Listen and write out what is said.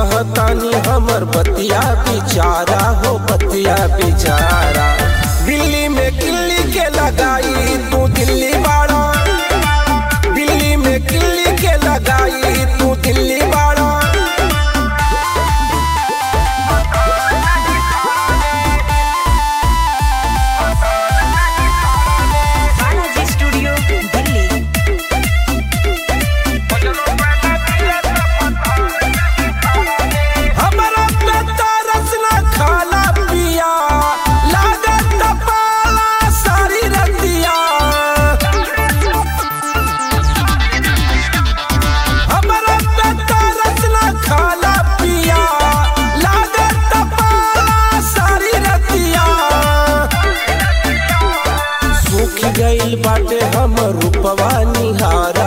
कहतानी हमर बतिया बिचारा हो बतिया बिचारा दिल्ली में किल्ली के लगाई तू दिल्ली बाड़ा दिल्ली में किल्ली के लगाई तू दिल्ली बाड़ा बालाजी स्टूडियो दिल्ली हमरा बेटा रसना खाला पिया लागत पाला सारी रतिया हमरा बेटा रसना खाला पिया लागत पाला सारी रतिया सूख गइल बाटे हम रूपवा निहारा